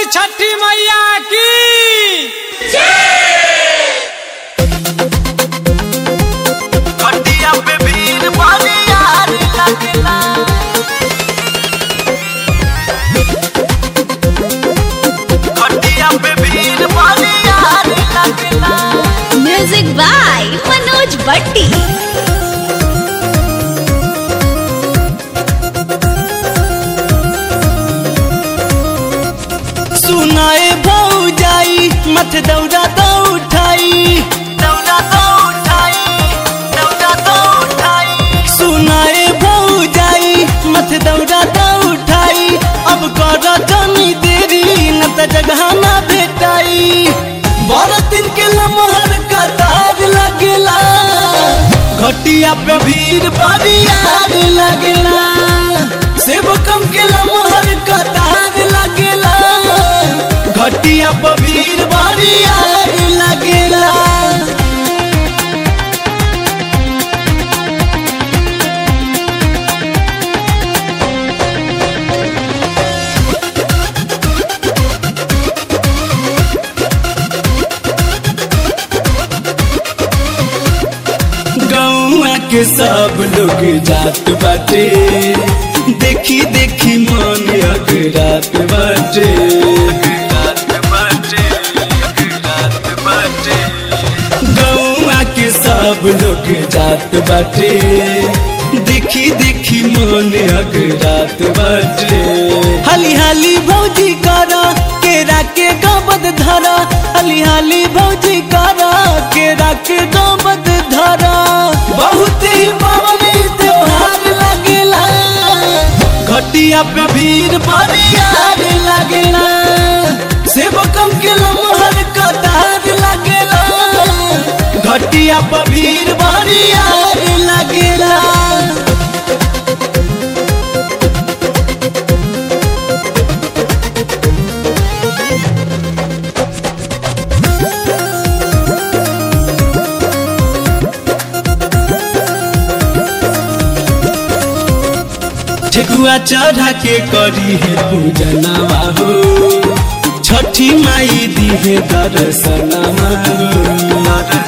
छठी मैया की खटिया पे भीड़ बड़ी यार लगला खटिया पे भीड़ बड़ी यार लगला म्यूजिक बाय मनोज भट्टी सुनाए भौ जाई मत दौड़ा तो उठाई दौड़ा तो उठाई दौड़ा तो उठाई सुनाए भौ जाई मत दौड़ा तो उठाई अब कर जनी देरी न त जगह ना भेटाई बारह दिन के लमहर कतार लगला घटिया पे भीड़ बड़ी यार लगला सेवकम के लमहर कतार लगला घटिया पे भीड़ बड़ी यार लगला गौआ के सब लोग जात बाटे देखी देखी मन अगरात बाटे गौआ के सब लोग जात बाटे देखी देखी मन अगरात बाटे हाली हाली भौजी करा केरा के गबद धरा हाली हाली भौजी करा केरा के गबद धरा बहुत ही पावनी त्योहार लगेला घटिया पे भीड़ बड़ी यार लगेला सेवकम के लमहर कतार लगेला घटिया पे भीड़ बड़ी यार लगेला ठेकुआ चढ़ा के करी है पूजनवा हो छठी माई दी है दर्शनवा हो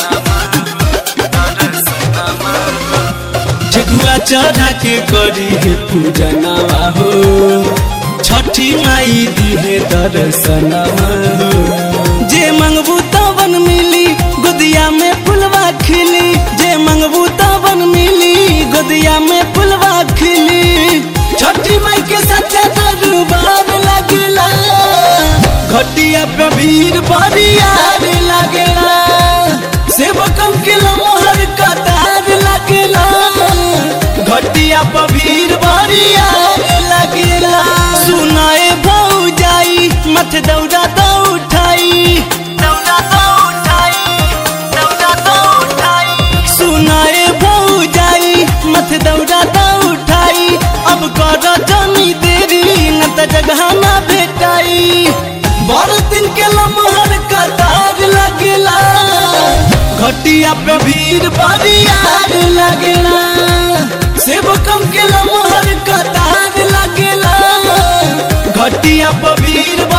ठेकुआ चढ़ा के करी है पूजनवा हो छठी माई दी है दर्शनवा हो जे मंगबू तवन मिली गोदिया में फुलवा खिली जे मंगबू तवन मिली गोदिया में फुलवा खिली छठी माई के सच्चा दरबार लगला घटिया पे भीड़ बड़ी यार लगला सेवकम के लमहर कतार लगला घटिया पे भीड़ बड़ी यार लगला सुनाए भौ जाई मत दौड़ा तो उठाई दौड़ा तो उठाई दौड़ा तो उठाई सुनाए भौ जाई मत दौड़ा तो उठाई अब कर जनी देरी न त जगह ना भेटाई बड़ दिन के लमहर कतार लगला घटिया पे भीड़ बड़ी यार लगला सेवकम के लमहर कतार लगला घटिया पे भीड़